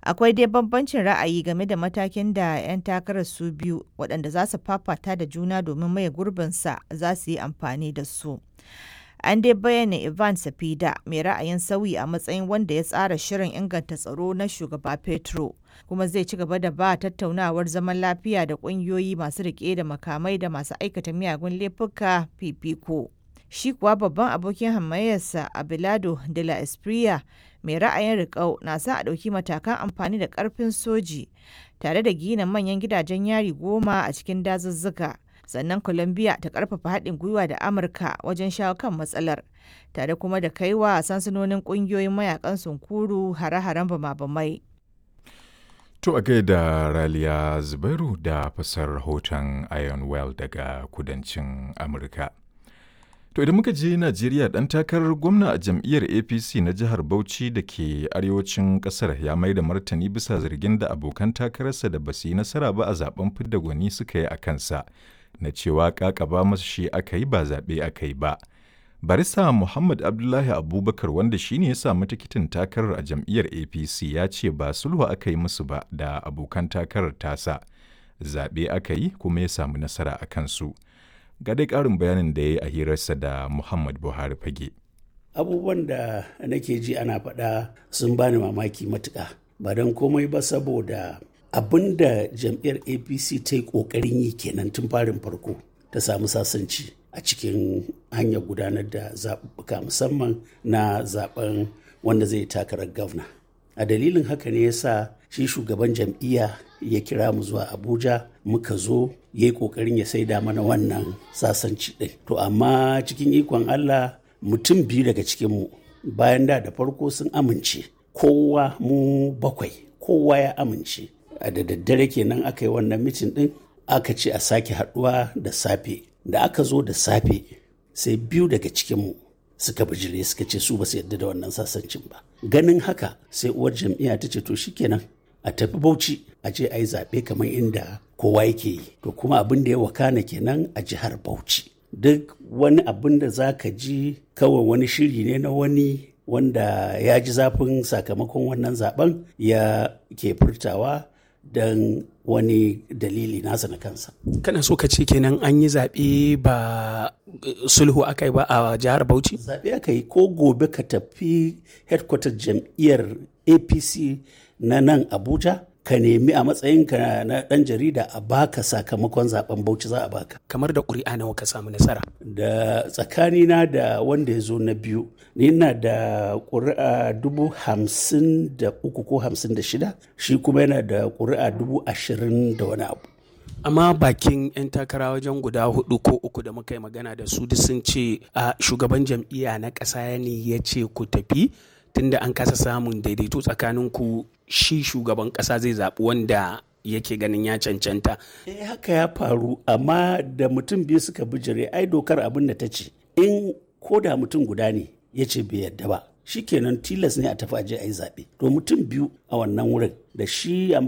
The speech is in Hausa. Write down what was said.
Akwai dai bambancin ra'ayi game da matakin da 'yan takarar su biyu waɗanda za su fafata da juna domin maye gurbinsa za su yi amfani da su. An dai bayyana Ivan Safida mai ra'ayin sauyi a matsayin wanda ya tsara shirin inganta tsaro na shugaba Petro, kuma zai ci gaba da ba tattaunawar zaman lafiya da ƙungiyoyi masu riƙe da makamai da masu aikata miyagun laifuka fifiko. Shi kuwa babban abokin hamayyarsa Abelardo de la Espriella mai ra'ayin riƙau na sa a ɗauki matakan amfani da ƙarfin soji tare da gina manyan gidajen yari goma a cikin dazuzzuka. sannan Colombia ta karfafa haɗin gwiwa da Amurka wajen shawo kan matsalar, tare kuma da kaiwa sansanonin ƙungiyoyin mayakan sunkuru hare-haren bama-bamai. To a gaida Raliya Zubairu da fasar rahoton Iron Well daga kudancin Amurka. To idan muka je Najeriya ɗan takarar gwamna a jam'iyyar APC na jihar Bauchi da ke arewacin ƙasar ya mai da martani bisa zargin da abokan takararsa da basu yi nasara ba a zaben fidda gwani suka yi a kansa. na cewa kakaba masu shi aka yi ba zaɓe aka yi ba. Barista Muhammad Abdullahi Abubakar wanda shi ne ya samu tikitin takarar a jam'iyyar APC ya ce ba sulhu aka yi musu ba da abokan takarar tasa. Zaɓe aka yi kuma ya samu nasara a kansu. Ga dai ƙarin bayanin da ya yi a hirarsa da Muhammad Buhari fage. Abubuwan da nake ji ana faɗa sun bani mamaki matuƙa. Ba don komai ba saboda abin da jam'iyyar apc ta yi kokarin yi kenan tun farin farko ta samu sasanci a cikin hanyar gudanar da zaɓuɓɓuka musamman na zaben wanda zai takarar gwamna a dalilin haka ne ya sa shi shugaban jam'iyya ya kira mu zuwa abuja muka zo ya yi kokarin ya saida mana wannan sasanci ɗin to amma cikin ikon allah mutum biyu daga cikinmu bayan da da farko sun amince kowa mu bakwai kowa ya amince a da daddare kenan aka yi wannan mitin din aka ce a sake haduwa da safe da aka zo da safe sai biyu daga cikinmu suka bijire suka ce su ba su yadda da wannan sasancin ba ganin haka sai uwar jam'iyya ta ce to shikenan a tafi bauchi a je a yi zaɓe kamar inda kowa yake yi to kuma abin da ya wakana kenan a jihar bauchi duk wani abin da za ka ji kawai wani shiri ne na wani wanda ya ji zafin sakamakon wannan zaben ya ke furtawa don wani dalili nasa na kansa. Kana so ka ce kenan an yi zaɓe ba sulhu aka yi ba a jihar Bauchi? Zaɓe aka yi ko gobe ka tafi headquarter jam'iyyar APC na nan Abuja ka nemi a matsayinka na ɗan jarida a baka sakamakon zaben Bauchi za a baka. Kamar da ƙuri'a nawa ka samu nasara? Da tsakanina da wanda ya zo na biyu, ni na da ƙuri'a dubu hamsin da uku ko hamsin da shida, shi kuma yana da ƙuri'a dubu ashirin da wani abu. amma bakin 'yan takara wajen guda hudu ko uku da muka yi magana da su duk sun ce a shugaban jam'iyya na ƙasa ne ya ce ku tafi tunda an kasa samun daidaito tsakanin ku shi shugaban ƙasa zai zaɓi wanda yake ganin ya cancanta. Eh haka ya faru amma da mutum biyu suka bijire ai dokar abin da ta ce in ko da mutum guda ne ya ce bai yadda ba shi kenan tilas ne a tafi aje a yi zaɓe to mutum biyu a wannan wurin da shi